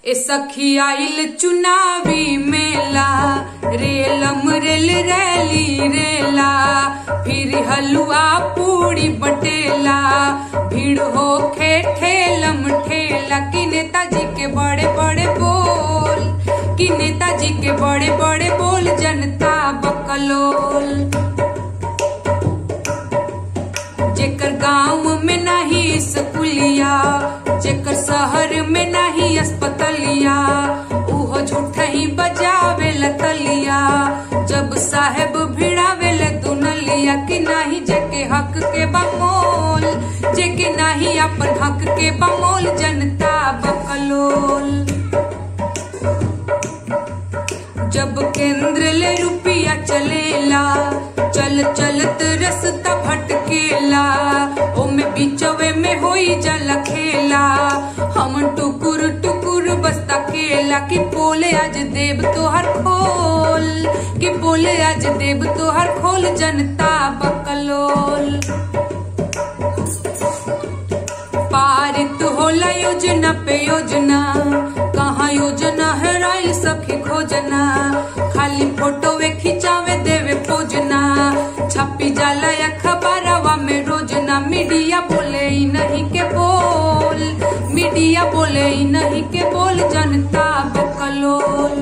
ए सखी आइल चुनावी मेला रेलम रेल रैली रेला फिर हलवा पूड़ी बटेला भीड़ हो खे ठेलम ठेला कि नेताजी के बड़े बड़े बोल कि नेताजी के बड़े बड़े बोल जनता बकलोल जेकर गांव में नहीं स्कूलिया जेकर शहर में नहीं अस्पतलिया उहो झूठा ही बजावे लतलिया जब साहेब भिड़ावे ले दुनलिया कि नहीं जेके हक के बमोल जेके नहीं अपन हक के बमोल जनता बकलोल जब केंद्र ले रुपया चलेला चल चलत रस्ता भटकेला ओमे बीचवे में होई जल खेला हम टुकुर टुकुर बस्ता केला कि बोले आज देव तोहर खोल कि बोले आज देव तोहर खोल जनता बकलोल पारित होला योजना पे योजना कहाँ योजना है राइल सखी खोजना खाली फोटो वे खिंचावे देवे पोजना छपी जाला या खबरवा में रोजना मीडिया बोले ही नहीं के बोल मीडिया बोले ही नहीं के बोल जनता बकलोल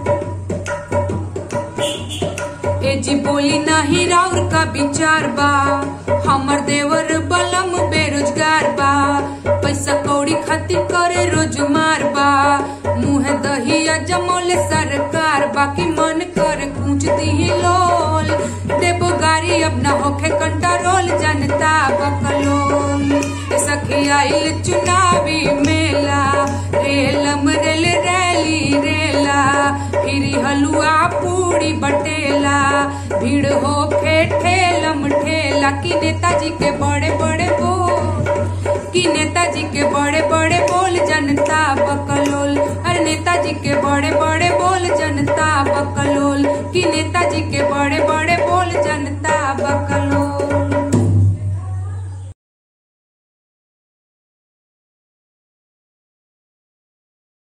ए जी बोली नाही राउर का विचार बा हमर देवर बलम बेरोजगार बा पैसा कौड़ी खातिर करे रोज मार बा मुंह दहिया जमोले सरकार बाकी मन कर पूछ दी लोल देबो गाड़ी अब न होखे कंट्रोल जनता बकलोल ए सखी आइल चुनावी मेला रेलम रेल रैली रेला फिरी हलुआ पूड़ी बटेला भीड़ हो खे ठेलम ठेला कि नेताजी के बड़े बड़े बोल कि नेताजी के बड़े बड़े बोल जनता बकलोल अरे नेताजी के बड़े बड़े बोल जनता बकलोल कि नेताजी के बड़े बड़े बोल जनता बकलोल